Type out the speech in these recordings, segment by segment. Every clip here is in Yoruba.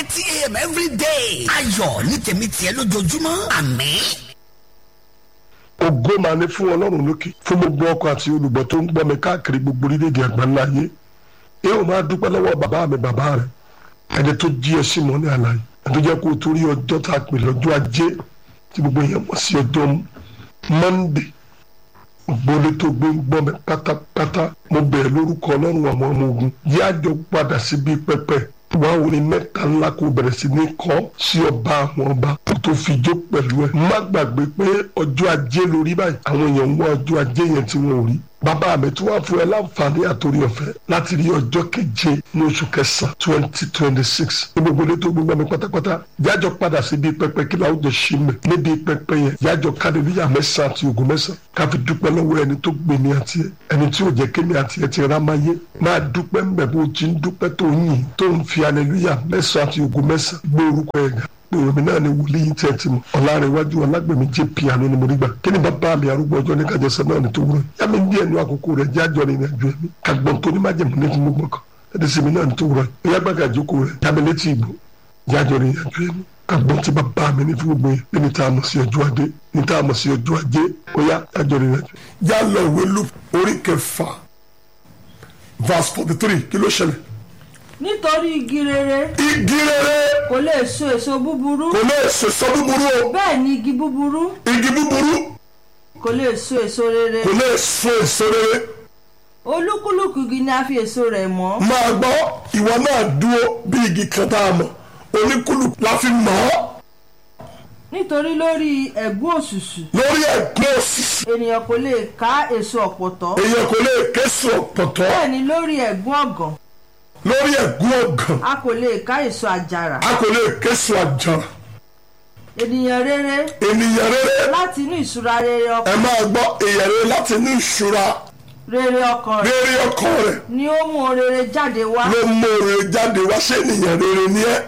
thirty a.m. every day. ayọ̀ ní tèmi tiẹ̀ lójoojúmọ́ àmín. ògo máa ní fún ọlọ́run lókè fún gbogbo ọkọ àti olùgbọ́ tó ń gbọ́ mi káàkiri gbogbo orílẹ̀-èdè àgbáńlá ayé ẹ ò máa dúpẹ́ lọ́wọ́ bàbá mi bàbá rẹ̀ ẹni tó jí ẹ sí mọ́ ní àlàyé ẹni tó jẹ́ kó o torí ọjọ́ tá a pè lọ́jọ́ ajé tí gbogbo èèyàn mọ̀ sí ọjọ́ mọ́ndé gbólé tó gbé ń gbọ́ mi pátápátá mo bẹ̀rẹ̀ lórúkọ ọlọ́run àwọn ọmọ ogun yájọ padà síbi pẹpẹ wàá wọlé mẹ́ta ńlá kó bẹ̀rẹ̀ sí ní kọ́ sí ọba àwọn ọba kó tó fi jó pẹ̀lú ẹ̀ má gbàgbé pé ọjọ́ ajé lórí báyìí àwọn èèyàn ń wá ọjọ́ ajé yẹn tí wọn ò rí bàbá mi tí wọ́n fún ẹ láǹfààní àtòrí ọ̀fẹ́ láti rí ọjọ́ keje ní oṣù kẹsàn-án twenty twenty six ní gbogbo ilé tó gbogbo mi pátápátá jájọ padà síbi pẹpẹ kí láwùjọ ṣì mẹ níbi pẹpẹ yẹn jájọ kádìríyà mẹ́sàn àti ògùn mẹ́sàn ká fi dúpẹ́ lọ́wọ́ ẹni tó gbé mi àti ẹ ẹni tí ò jẹ́ kémi àti ẹ ti rá máa yé máa dúpẹ́ mbẹ̀ bó ti ń dúpẹ́ tó ń yìn tó ń fi aleluya mẹ́sàn àti ògùn mẹ́sàn gbé orúkọ ẹ̀ ga èmi náà ni wòlíì tẹ̀ ti mọ̀ ọ̀làrẹ̀wájú ọlágbèmí jẹ́ piano ni mo rí gbà kí ni bàbá mi arúgbó ọjọ́ ní kájọsẹ́ náà ni tó wúrọ̀ yá mi díẹ̀ nu àkókò rẹ̀ jẹ́ àjọ ní ìrìnàjò ẹ̀mí kàgbọ́n tó ní má jẹ̀mú ní fún gbogbo kan ẹ̀dẹ̀ sèmi náà ni tó wúrọ̀ yá gbàgà jókòó rẹ̀ yá mi létí ìbò jẹ́ àjọ ní ìrìnàjò ẹ̀mí kàgbọ́n tí bàbá mi ní fún gbogbo yẹn ní tá a mọ̀ sí ọjọ́ ajé ní tá a mọ̀ sí ọjọ́ ajé ó yá àjọ ní ìrìnàjò. yá lọ ìwé lu orí kẹfà verse forty three kí ló ṣẹlẹ̀ nítorí igi rere igi rere kò lè so èso búburú kò lè sèso búburú o bẹ́ẹ̀ ni igi búburú igi búburú kò lè so èso rere kò lè so èso rere olúkúlùkù igi ni a fi èso rẹ̀ mọ̀ máa gbọ́ ìwọ náà dúró bí igi kan tá a mọ̀ oníkúlù la fi mọ̀ ọ́ nítorí lórí ẹ̀gún òṣùṣù lórí ẹ̀gbọ́n òsìsì ènìyàn kò lè ká èso ọ̀pọ̀tọ́ èèyàn kò lè késo ọ̀pọ̀tọ́ bẹ́ẹ̀ ni lórí ẹ̀gún ọ̀gàn lórí ẹ̀gbọ́n ọ̀gàn a kò lè ká èso àjàrà a kò lè késo àjàrà ènìyàn rere ènìyàn rere láti inú ìṣúra rere ẹ ọkàn máa gbọ́ èèyàn rere láti inú ìṣúra rere ọkàn rẹ̀ rere ọkàn rẹ̀ ni ó mú ohun rere jáde wá ló mú rere jáde wá ṣé ènìyàn rere ni ẹ́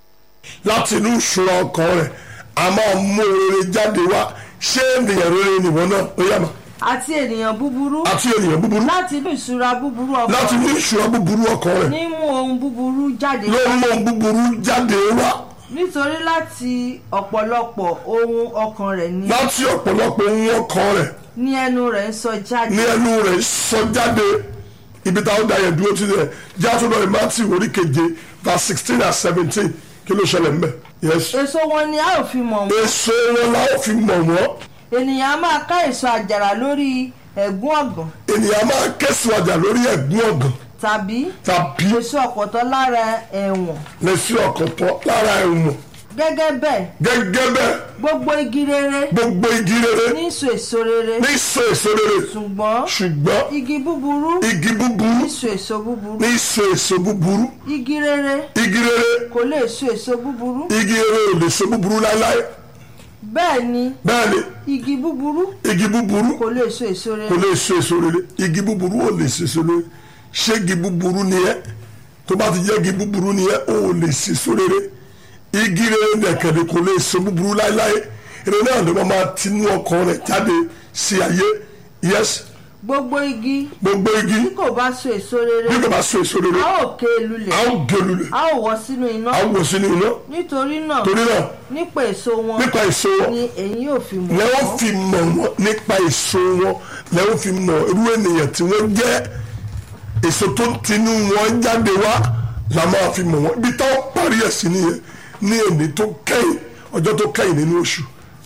láti inú ìṣúra ọkàn rẹ̀ a máa mú rere jáde wá ṣé ènìyàn rere nìwọ náà ó yá ma àti ènìyàn búburú àti ènìyàn búburú láti inú ìṣúra búburú láti ọkàn inú ìṣúra búburú ọkàn rẹ̀ ní mú ohun búburú jáde ló wá mú ohun búburú jáde wá nítorí láti ọ̀pọ̀lọpọ̀ ohun ọkàn rẹ̀ ni láti ọ̀pọ̀lọpọ̀ ohun ọkàn rẹ̀ ní ẹnu rẹ̀ ń sọ jáde ní ẹnu rẹ̀ sọ jáde ibi táwọn da yẹn dúró sílẹ̀ jáde lọ ìmátì orí keje verse sixteen and seventeen kí ló ṣẹlẹ̀ mbẹ̀ yes èso wọn ni a ò fi mọ̀ wọ́n èso wọn la ó fi mọ̀ wọ́n ènìyàn a máa ká èso àjàrà lórí ẹ̀gún ọ̀gàn ènìyàn máa kẹ́sùn àjà lórí ẹ̀gún ọ̀gàn tàbí tàbí èso ọ̀pọ̀tọ́ lára ẹ̀wọ̀n lẹ́sí ọ̀kọ̀tọ̀ lára ẹ̀wọ̀n gẹ́gẹ́ bẹ́ẹ̀ gẹ́gẹ́ bẹ́ẹ̀ gbogbo igi rere gbogbo igi rere ní so èso rere ní so èso rere ṣùgbọ́n ṣùgbọ́n igi búburú igi búburú ní so èso búburú ní so èso búburú igi rere igi rere kò lè so èso búburú igi rere ò lè so búburú láéláé bẹ́ẹ̀ ni bẹ́ẹ̀ ni igi búburú igi búburú kò lè so èso kò rere lè so èso rere igi búburú ò lè so èso rere ṣé igi búburú ni ẹ́ tó bá ti jẹ́ igi búburú ni ẹ́ ò lè so èso rere igi rere nìkànnì kò lè so búburú láéláé eré náà ló máa tinú ọkàn rẹ̀ jáde sí ayé yes gbogbo igi gbogbo igi tí kò bá so èso rere bí kò bá so èso rere a ó ké e lulẹ̀ a ó gé lulẹ̀ a ó wọ́ sínú iná a ó wọ̀ sínú iná nítorí náà torí náà nípa èso wọn nípa èso wọn ni èyí yóò fi mọ̀ lẹ́wọ́n wọ́n. fi mọ̀ wọ́n nípa èso wọn lẹ́wọ́n fi mọ̀ irú ènìyàn tí wọ́n jẹ́ èso tó ń tinú wọn jáde wá la máa fi mọ̀ wọ́n ibi táwọn parí ẹ̀ sí nìyẹn ní èmi tó kẹ́yìn ọjọ́ tó kẹ́yìn nínú oṣù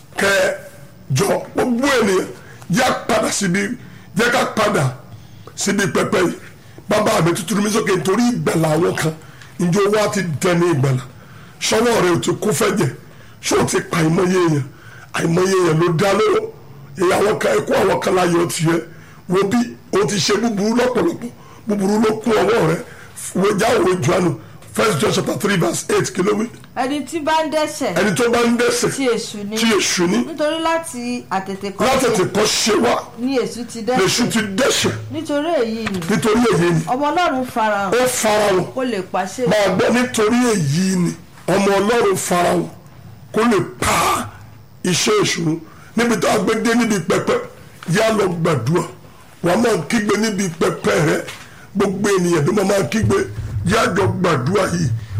kẹjọ gbogbo ènìyàn jẹ́ ká padà síbi jẹ́ ká padà síbi pẹpẹ yìí bàbá mi tuntun mi sókè nítorí ìgbàlà àwọn kan ǹjẹ́ owó á ti dẹni ìgbàlà sọ́wọ́ rẹ̀ ò ti kú fẹ́ jẹ ṣé o ti pa àìmọye èèyàn àìmọye èèyàn ló dá lóró èyí àwọn kan ẹkọ àwọn kan láyé ọtí yẹ wo bí o ti ṣe búburú lọ́pọ̀lọpọ̀ búburú ló kún ọwọ́ rẹ wo jáwèé juanu first john chapter three verse eight kí ló wí ẹni tí bá ń dẹ́ṣẹ̀ ẹni tó bá ń dẹ́ṣẹ̀ tí èṣù ni tí èṣù ní nítorí láti àtètè látètè kan kọ́ ṣe wá ní èṣù ti lèṣù ti dẹ́ṣẹ̀ dẹ́ṣẹ̀ nítorí èyí ni nítorí èyí ni ọmọ ọlọ́run farahàn ó farahàn kó lè pàṣẹ máa gbọ́ nítorí èyí ni ọmọ ọlọ́run farahàn kó lè pa iṣẹ́ ìṣòro níbi tó a gbé dé níbi pẹpẹ yá lọ gbàdúrà wàá máa kígbe níbi pẹpẹ rẹ gbogbo ènìyàn bí wọ́n máa kígbe yá jọ gbàdúrà yìí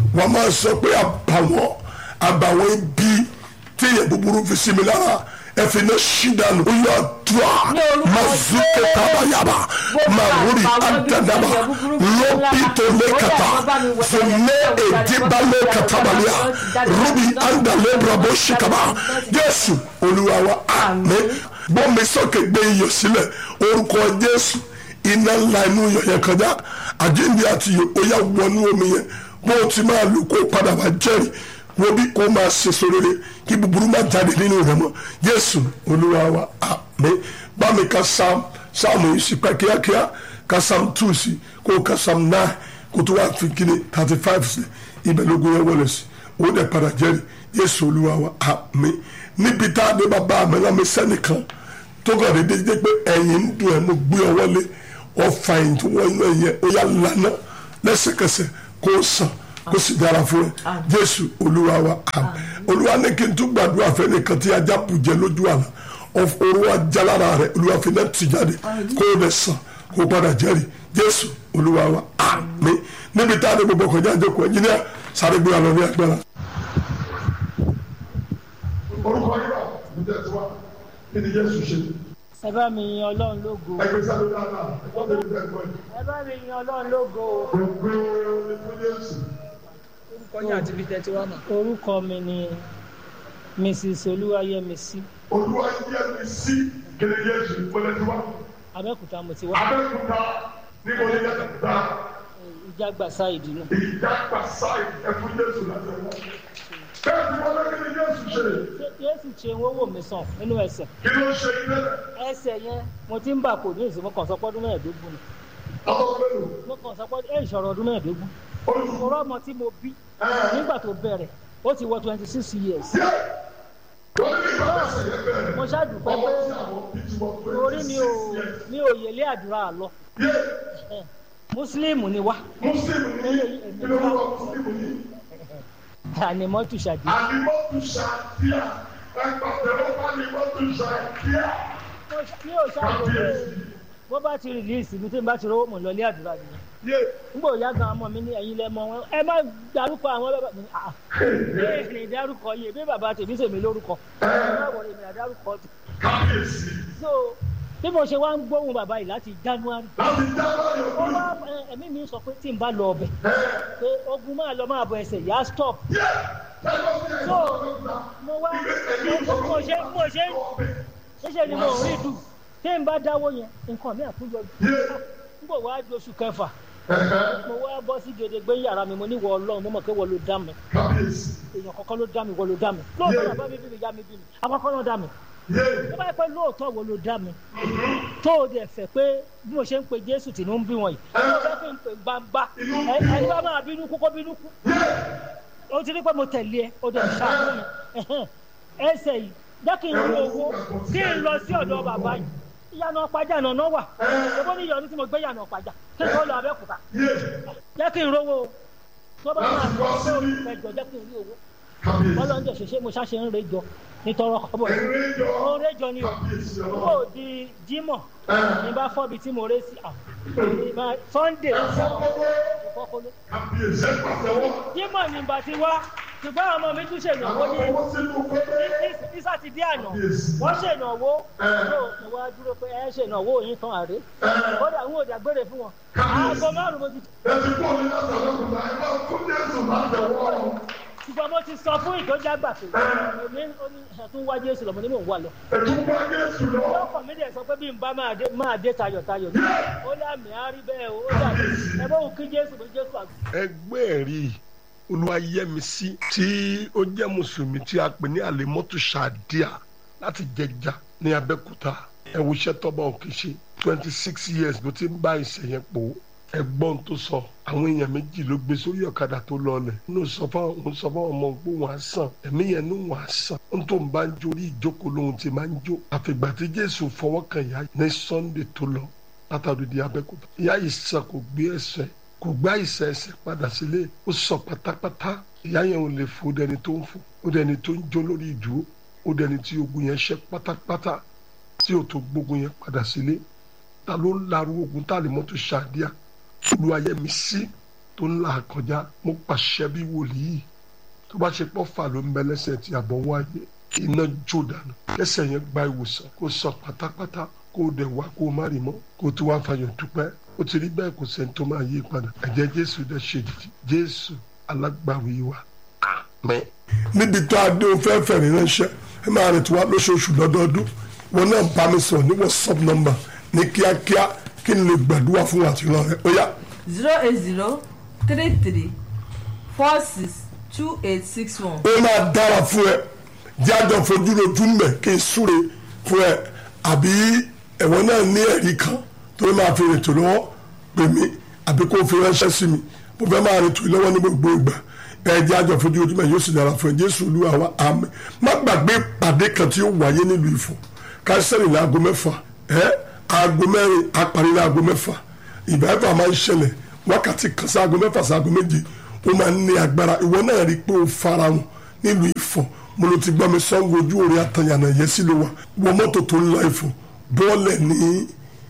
wọ́n máa sọ pé àbàwọ́n àbàwọ́n ibi tí èèyàn búburú fi sí mi lára ẹ fi iná ṣí dànù ó yọ àdúrà Ní orúkọ mazuke Jésù. tabayaba Gbogbo maruri àbàwọ́n ibi tí adadaba èèyàn búburú fi sí mi lára. lopito Ó lekata yá, bá mi wẹ̀, fune bá mi wẹ̀, edibale bá mi wẹ̀, katabalia bá mi wẹ̀, rubi bá mi wẹ̀, andale brabo shikaba bá mi wẹ̀. jésù olúwa wa àmín bọ́mi sókè gbé iyọ̀ sílẹ̀ orúkọ jésù iná ńlá inú iyọ̀ yẹn kọjá àjíǹde àti iyọ̀ ó yá wọnú omi yẹn bó o ti máa lò kó o padà wá jẹ́rìí wo bí kò máa ṣe sórére kí búburú má jáde nínú rẹ̀ mọ́ jésù olúwa wa àmín bámi ka sam sam yìí sí pẹ́ kíákíá ka sam two sí kó o ka sam nine kó o tó wá fi kíni thirty five sí ibẹ̀ lógún yẹn wọlé sí o dẹ̀ padà jẹ́rìí jésù olúwa wa àmín níbi tá a dé bàbá mi náà mi sẹ́nìkan tó kàn déédéé jẹ́ pé ẹ̀yìn ń dùn ẹ̀ mo gbé ọ wọlé ọ̀fà ẹ̀yìn tó wọ́n inú ẹ̀yẹ ó yá lànà lẹ́sẹ̀kẹsẹ̀ kó o sàn kó sì dára fún ẹ jésù olúwa wa àmín olúwa ní kí n tún gbàdúrà fẹ́ nìkan tí ajá bù jẹ lójú àná olúwa jalára rẹ olúwa fi náà tì jáde kó o lè sàn kó o padà jẹ́rìí jésù olúwa wa àmín níbi tá a ní gbogbo ọkọ̀ jáde kó ẹnjìníà sáré gbé wa lọ ní agbára. orúkọ yìí wà ní tẹ̀síwá kí ni jésù ṣe ẹ bá mi yin ọlọ́run lógo ẹgbẹ́ sáré dáadáa wọ́n tẹ̀lé tẹ̀síwá yìí. ẹ bá mi yin ọlọ́run lógo gbogbo ní fún jésù. orúkọ yín àti ibi tẹ́tí wá mà. orúkọ mi ni mrs olúwayẹmísí olúwa yẹ mi sí kí ni jésù ìpínlẹ̀ tiwa. abẹ́òkúta mo ti wá abẹ́kúta níbo ni yàtọ̀ kúta ìjàgbàsá ìdínú ìjàpá sáì ẹ̀fún jésù láti wọ́n. bẹ́ẹ̀ tí wọ́n lé kí ni jésù ṣe ṣé jésù ṣe ń wọ́wọ́ mi sàn nínú ẹsẹ̀ kí ló ṣe ilé ẹsẹ̀ yẹn mo ti ń bà kò ní ìsìn mo kàn sọ pé ọdún mẹ́ẹ̀ẹ́dógún ni ọmọ mélòó mo kàn sọ pé ẹ ìṣòro ọdún mẹ́ẹ̀ẹ́dógún olùkọ́ mo rọ́mọ tí mo bí nígbà tó bẹ̀rẹ̀ ó ti wọ twenty six years yẹ wọ́n ní ìgbà tẹ̀sẹ̀ yẹ bẹ̀rẹ̀ mo ṣàdùpẹ́ ọmọ pé tí àwọn bí ti wọ́n pé orí mi ò mi ò yẹlé àdúrà lọ yẹ mùsùlùmí ni wá mùsùlùmí ní kí ló wọ́n mùsùlùmí ní ànímọ́tò ṣàdé àlìmọ́tò ṣàkíyà ẹgbàtẹ̀wọ́ bá àlìmọ́tò ṣàkíyà mi ò ṣàdùpẹ́ kábíyèsí bó bá ti rìlíìsì mi tí n bá ti rówó mọ̀ lọ ilé àdúrà nìyẹn yẹ nígbà òyà gan ọmọ mi ní ẹ̀yin lẹ́mọ wọn ẹ má dárúkọ àwọn bàbá mi ah ẹ lè dárúkọ yìí bí bàbá tèmi sèmi lórúkọ ẹ má wọlé mi àdárúkọ tì kábíyèsí so bí mo ṣe wá ń gbóhùn bàbá yìí láti january láti dábàá yọ ó fún wá ẹ, ẹ̀mí mi sọ pé tí n bá lọ ọbẹ̀ pé ogun máa lọ máa bọ ẹsẹ̀ yá stop yẹ ẹgbẹ́ sí ẹgbẹ́ so ọ̀gbẹ́ mo wá mo mo ṣe mo ṣe ṣíṣe ni mo rí dùn tí n bá dáwọ́ yẹn nǹkan mi àtúnyọ nígbà wàá di oṣù kẹfà mo wá bọ́ sí gèdègbé yàrá mi mo ní wọ ọlọ́run mo mọ̀ pé wọ́n ló dá mi kábíyèsí èèyàn kọ́kọ́ ló dá mi wọ́n ló dá mi lóòótọ́ bàbá mi bí mi yá mi bí mi àkọ́kọ́ ló dá mi yẹ tó bá yẹ pé lóòótọ́ wo ló dá mi tó o dẹ̀ fẹ́ pé bí mo ṣe ń pe jésù tì ní ń bí wọn yìí mo fẹ́ fi ń pè gbangba ẹ ẹni bá máa bínú kú kó bínú kú o ti rí pé mo tẹ̀lé ẹ o dẹ̀ ṣàánú mi ẹ̀hẹ́n. ẹsẹ̀ yìí jẹ́ kí n rí owó kí n lọ sí ọ̀dọ̀ bàbá yìí ìyànà ọ̀pájà nànà wà ṣùgbọ́n ní ìyọ̀nù tí mo gbé ìyànà ọ̀pájà kí n tó lọ abẹ́òkúta yẹ jẹ́ kí n rówó o tó bá máa Láti wá tó síbí. ẹjọ́ jẹ́ kí n rí owó kábíyèsí ọlọ́run jẹ́ ṣẹṣẹ́ mo ṣáṣe ń rejọ nítorọ ọbọ̀ yìí ẹ̀rẹ́ jọ ó rejọ ni o kábíyèsí kó ọlọ́run di jímọ̀ ẹ̀ ní bá fọ́bi tí mo ré sí à ìbá- sunday ẹ̀fọ́kọ́wọ́ ìfọ́kọ́lé kábíyèsí ẹ̀pàtẹ́wọ́ jímọ̀ ní bá ti wá ṣùgbọ́n àwọn ọmọ mi tún ṣèlówó ní àkọ́kọ́ sínú kọ́lé ní- ní sátidé àná Kábíyèsí. wọ́n ṣèlówó Ẹ̀. tó mo wá dúró pé ẹ ṣèlówó yín tán àrè kódà ń wò dàgbére fún wọn Kábíyèsí. aago márùn mo ti ẹ̀sìn pọ̀ ní látàlọ́kùnrin ẹ̀ máa fún jésù látẹ̀wọ́ ṣùgbọ́n mo ti sọ fún ìtọ́jà gbà pé èmi ó ní ẹ̀tún wá jésù lọ́mọ ní mò ń wà lọ ẹ̀tún bá jésù lọ lọ́kọ̀ mi dẹ̀ sọ pé bí n bá máa dé máa dé tayọ̀tayọ̀ ní ó lámì á rí bẹ́ẹ̀ o ó dàbí ẹ bá òun kí jésù bí jésù àgbà. ẹgbẹ́ ẹ̀rí olúwayẹmísí tí ó jẹ́ mùsùlùmí tí a pè ní àlèmọ́tò ṣàdíà láti jẹjà ní abẹ́kúta ẹ̀wùṣẹ́ tọ́ba òkè ṣe twenty six years ló ti ń bá ìṣẹ̀yẹn pò ó ẹgbọ́n tó sọ àwọn èèyàn méjì ló gbé sórí ọ̀kadà tó lọlẹ̀ nínú sọ fún òun sọ fún ọmọ pé wọ́n á sàn ẹ̀mí yẹn ní wọ́n á sàn ó tó ń bá ń jó orí ìjókòó lóhun ti máa ń jó àfìgbà tí jésù fọwọ́ kan ìyá ní sunday tó lọ látàrí di abẹ́kúta ìyá yìí sàn kò gbé ẹsẹ̀ kò gbá ìsẹ̀ ẹsẹ̀ padà sílé ó sọ pátápátá ìyá yẹn ò lè fò ó dẹni tó ń fò ó dẹni tó ń jó lórí ìdúró ó dẹni tí ogun yẹn ṣẹ́ pátápátá tí ò tó gbógun yẹn padà sílé ta ló ń larú ogun tá a lè mọ́tò ṣàdíà olùwàyẹmí sí tó ń là kọjá mo pàṣẹ bí wòlíì tó bá ṣe pọ́ fà ló ń bẹ lẹ́sẹ̀ tí àbọ̀ wáyé iná jó dànù kẹsẹ̀ yẹn gba ìwòsàn kó sọ pátápátá kó dẹ̀ wá kó má rí mọ́ kó tó wá fayọ̀ dúpẹ́ ó ti rí bẹ́ẹ̀ kò sẹ́ni tó máa yí padà ẹ̀jẹ̀ jésù dẹ̀ ṣe dìdì jésù alágbàwí wa àmín. níbi tó a dé o fẹ́ fẹ̀rí ránṣẹ́ ẹ máa rìn tí wá lóṣooṣù lọ́dọọdún wọn náà bá mi sọ̀rọ̀ ní whatsapp number ní kíákíá kí n lè gbàdúrà fún àtìrán rẹ ó yá zero eight zero three three four six two eight six one. ó máa dára fún ẹ jájọ fojú rojú mẹ kí n súre fún ẹ àbí ẹ̀wọ̀n náà ní ẹ̀rí kan tó máa fi rètò lọ́wọ́ pè mí àbí kó fi ránṣẹ́ sí mi mo fẹ́ máa rètò lọ́wọ́ ní gbogbo ìgbà ẹ jájọ fojú rojú mẹ yóò sì dára fún ẹ jésù olúwa wa àmín má gbàgbé pàdé kan tí ó wáyé nílùú Ifọ̀ káṣẹ́rì ní aago mẹ́fà ẹ aago mẹ́rin apàrí ní aago mẹ́fà ìgbà ẹ̀fà máa ń ṣẹlẹ̀ wákàtí kan sí aago mẹ́fà sí aago méje ó máa ń ní agbára ìwọ náà rí i pé ó farahàn nílùú Ifọ̀ mo ló ti gbọ́ mi sanwó ojú orí àtàyànà yẹn sí ló wà wọ mọ́tò tó ń lọ Ifọ̀ bọ́ọ̀lẹ̀ ní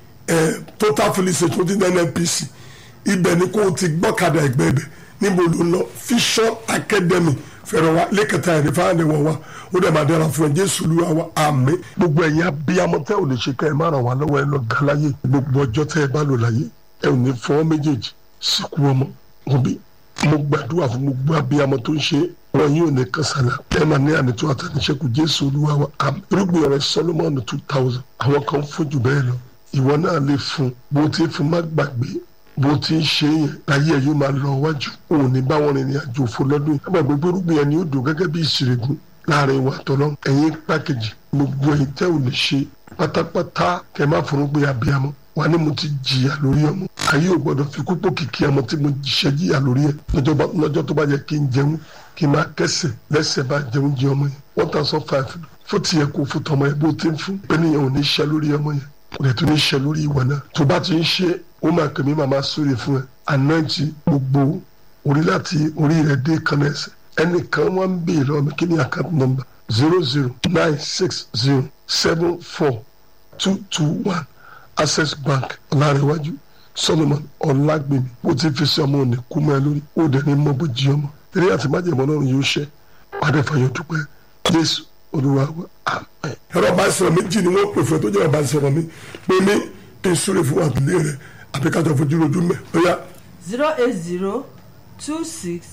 total felicity tó ti ní NNPC ibẹ̀ ni kó o ti gbọ́kadà ẹgbẹ́ ibẹ̀ níbo ló ń lọ Vision Academy fẹ̀rẹ̀ wa lẹ́kẹ̀tà ẹ̀rí fáwọn ẹ̀wọ̀n wa ó dẹ̀ máa dára fún ẹ Jésù Olúwa wa àmín. gbogbo ẹ̀yin abiyamọ tẹ́ ò lè ṣe ká ẹ má ràn wá lọ́wọ́ ẹ lọ ga láyé gbogbo ọjọ́ tẹ́ ẹ bá lò láyé ẹ ò ní fọwọ́ méjèèjì síkú ọmọ òbí mo gbàdúrà fún gbogbo abiyamọ tó ń ṣe wọn yóò ní kásálà ẹ máa ní ànító àtàníṣẹ́kù Jésù Olúwa wa àmín. irúgbìn rẹ Solomon two thousand àwọn kan fún jù bẹ́ẹ̀ lọ ìwọ náà lè fún bó ti fún má gbàgbé bó ti ń ṣe yẹn ayé ẹ yóò máa lọ wájú òun ní báwọn rìnrìn àjò òfò lọ́dún yìí àgbàgbé gbórúgbìn yẹn ni ó dùn gẹ́gẹ́ bí ìṣègùn láàrin ìwà tọ́lọ́ ẹ̀yin pákéjì gbogbo ẹ̀yin tẹ́ ò lè ṣe pátápátá kẹ́ má forúgbìn abiyamọ wà ní mo ti jìyà lórí ọmọ ayé ò gbọdọ̀ fi kúpọ̀ kìkì ọmọ tí mo ṣe jìyà lórí ẹ̀ lọ́jọ́ tó bá yẹ kí n jẹun kí n máa kẹsẹ̀ lẹ́sẹ̀ bá jẹun jẹ ọmọ yẹn one thousand five fún tiẹ̀ kó fún tọmọ yẹn bó ti ń fún pé níyẹn ò ní ṣe lórí ọmọ yẹn kò lè tún ní ṣe lórí ìwọ náà tó bá ti ń ṣe ó máa kẹ́mi màmá sórí fún ẹ ànájì gbogbo orí láti orí rẹ̀ dé kanna ẹsẹ̀ ẹnìkan wọn ń béèrè lọ́wọ́ mi kí ni account number zero zero nine six zero seven four two two one access bank ọ̀làrẹ̀wájú solomon ọ̀làgbèmí bó ti fi sí ọmọ òní kú mọ́ ẹ lórí ó dẹ̀ ní mọ́ bó jí ọmọ eré àti májèmọ́ náà yóò ṣe adẹ́fàyọ̀ dúpẹ́ jésù olúwa wa àmín. ẹ̀rọ bá sọ̀rọ̀ méjì ni wọ́n pè fún ẹ tó jẹ́ ọba sọ̀rọ̀ mi pé mi kí n súre fún àbílẹ̀ rẹ̀ àbí kájọ fojú rojú mẹ́ ó yá zero eight zero two six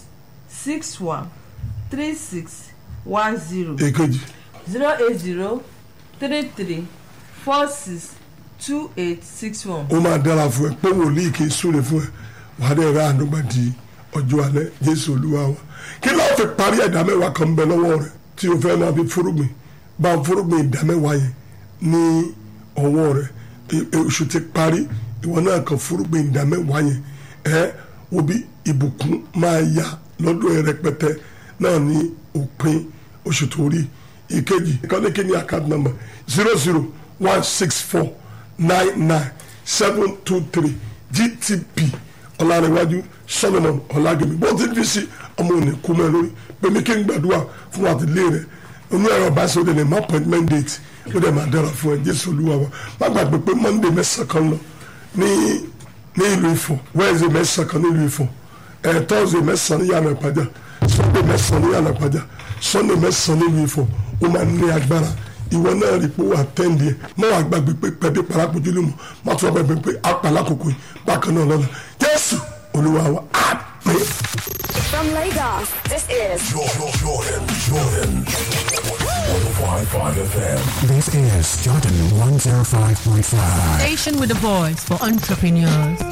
six one three six one zero èkejì zero eight zero three three four six two eight six one. ó máa dára fún ẹ pé wòlíì kì í súre fún ẹ wàá dẹ̀ ra àdúgbà di ọjọ́ alẹ́ jésù olúwa wa kí ló fi parí ẹ̀dá mẹ́wàá kan bẹ lọ́wọ́ rẹ̀ tí o fẹ́ máa fi fúrúgbìn bá fúrúgbìn ìdá mẹ́wàá yẹn ní ọwọ́ rẹ̀ e- e- oṣù ti parí ìwọ náà kan fúrúgbìn ìdá mẹ́wàá yẹn ẹ obi ìbùkún máa yá lọ́dọ̀ ẹ rẹpẹtẹ náà ní òpin oṣù tó rí ìkejì ìkọ́ni kí ni account number zero zero one six four nine nine seven two three gtp ọ̀làrẹ̀wájú solomon ọ̀làgẹ̀mí bó ti fi sí ọmọ òní kú mẹ́ lórí pèmí kí n gbàdúrà fún àtìlé rẹ̀ onú ẹ̀rọ bá ṣe ó lè ní appointment date ó dẹ̀ máa dára fún ẹ jésù olúwa wa má gbàgbé pé monday mẹ́sàn-án kan lọ ní ní ìlú ifọ̀ wednesday mẹ́sàn-án kan ní ìlú ifọ̀ ẹ̀ thursday mẹ́sàn-án ní yàrá ìpàjà sunday mẹ́sàn-án ní yàrà ìpàjà sunday mẹ́sàn-án ní ìlú ifọ̀ ó máa ń ní agbára ìwọ náà rí pé wà tẹ́ǹdì ẹ̀ má wàá gbàgbé pé pẹ̀bí parapojú lè mọ̀ má tún wà gbàgbé pé apàlà kòkò yìí bákan náà lọ́la jésù olúwa wa àmín. From Lagos, this is Jordan, Jordan, Jordan. 105.5 FM. This is Jordan 105.5. Station with a voice for entrepreneurs.